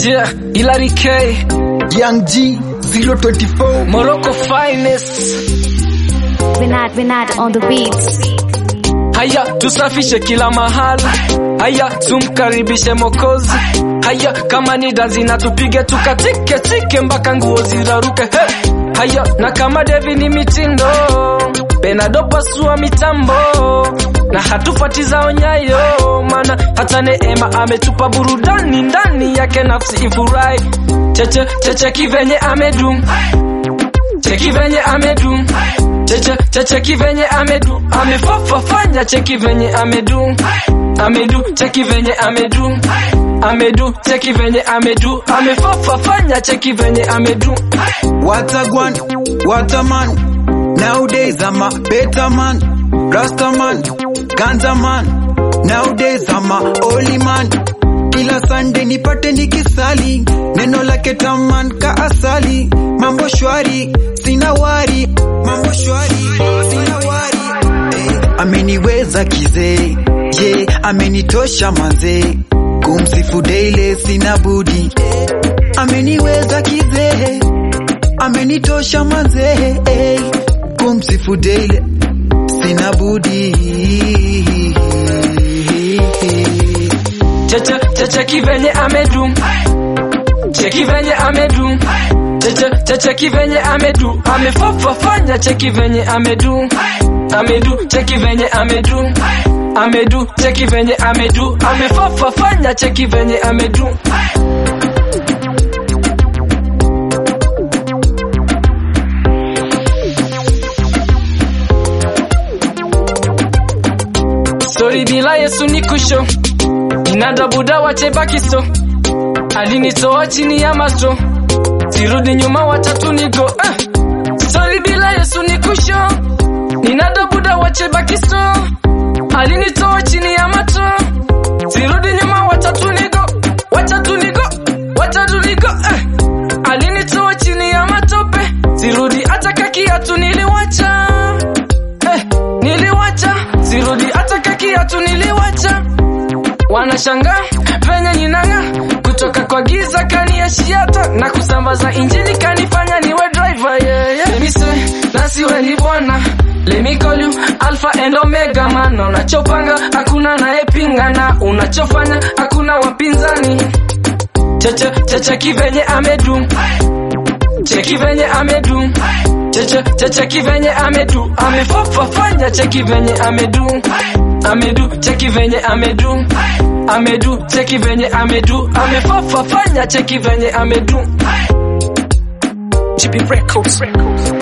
Yeah, Hilary K, Young G 024 Morocco finest. Vinad, Vinad on the beats. Haya, tusafishe kila mahali. Haya, tumkaribishe Mokozi. Haya, kama ni danzi na tupige tukatike tike mpaka nguo ziraruke. Hey! Haya, na kama Devi ni mitindo, Benado pasua mitambo na hatufati zao nyayo, mana hata Neema ametupa burudani ndani yake, nafsi ifurahi. Cheche cheche kivenye amedu, cheki venye amedu cheche cheche kivenye amedu amefafafanya cheki venye amedu amedu cheki venye amedu amedu cheki venye amedu amefafafanya cheki venye amedu What a guan, what a man Nowadays I'm a better man Rasta man, Ganza man Nowadays I'm a holy man Kila Sunday nipate nikisali Neno lake taman ka asali Mambo shwari, sina wari Mambo shwari, sina wari eh, Ameniweza kizee Ye, amenitosha manze Kumsifu daily sina budi eh, Ameniweza kizee amenitosha manze eh, kumsifu daily sina budi cheche cheche kivenye amedu cheki venye amedu cheche cheche kivenye amedu amefafafanya cheki venye amedu amedu cheki venye amedu amedu cheki venye amedu amefafafanya cheki venye amedu Sori bila Yesu ni kusho Inada buda wache bakiso Alinitoa chini ya maso Sirudi nyuma watatu nigo eh. Sori bila Yesu ni kusho Ninada buda wache bakiso Alinitoa chini ya mato Sirudi nyuma watatu nigo Watatu nigo Watatu nigo eh. Alinitoa chini ya matope Sirudi hata kakiatu niliwacha eh. Niliwacha Sirudi hata kakiatu niliwacha wanashanga venye ninanga kutoka kwa giza kaniashiata na kusambaza injini kanifanya niwe driver yeah, yeah. Let me say, nasiwe ni bwana Let me call you alpha and omega man unachopanga hakuna naepinga na unachofanya hakuna wapinzani cheche cheche kivenye amedu cheki venye amedu cheche cheche kivenye amedu amefafafanya cheki venye amedu amedu cheki venye amedu amedu cheki venye amedu amefafafanya cheki venye amedu GB Records.